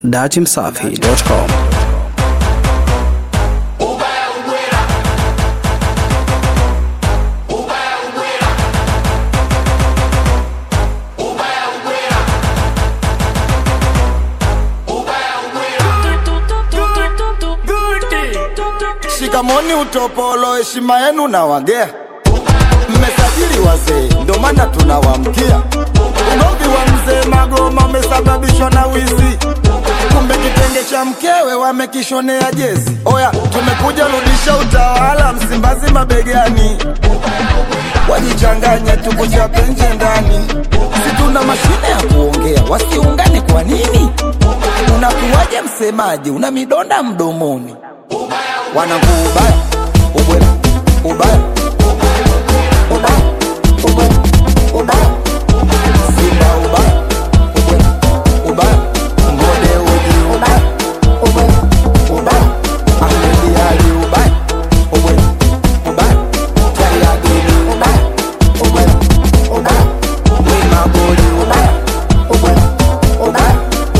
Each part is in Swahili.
datimsafi.com Shikamoni utopolo, heshima yenu na wagea. Mmesajili wazee, ndo maana tunawamkia. Ugomvi wa mzee Magoma umesababishwa na wizi, kumbe kitenge cha mkewe wamekishonea jezi. Oya, tumekuja rudisha utawala Msimbazi mabegani, wajichanganye tukuchape nje ndani. Si tuna mashine ya kuongea, wasiungane kwa nini? Unakuwaje msemaji, una midonda mdomoni? wanangu ubaya ubwela ubaya ubaya ubwela ubaya simba ubaya ubwela ubaya ngode uji ubaya ubwela ubaya ahmedi ali ubaya ubwela ubaya tayadini ubaya ubwela ubaya wimagoli ubaya ubwela ubaya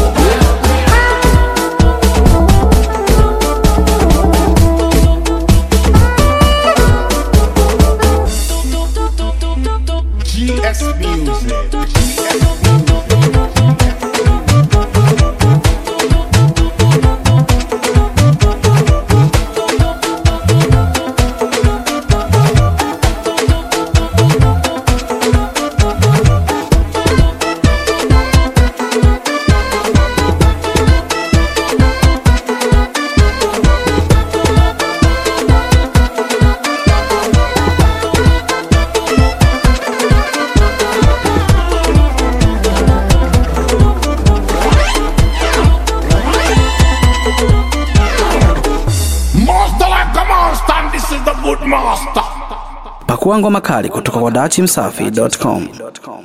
GS Music. GS Master like a monster, and this is the good master. pakua ngoma kali kutoka kwa datimsafi.com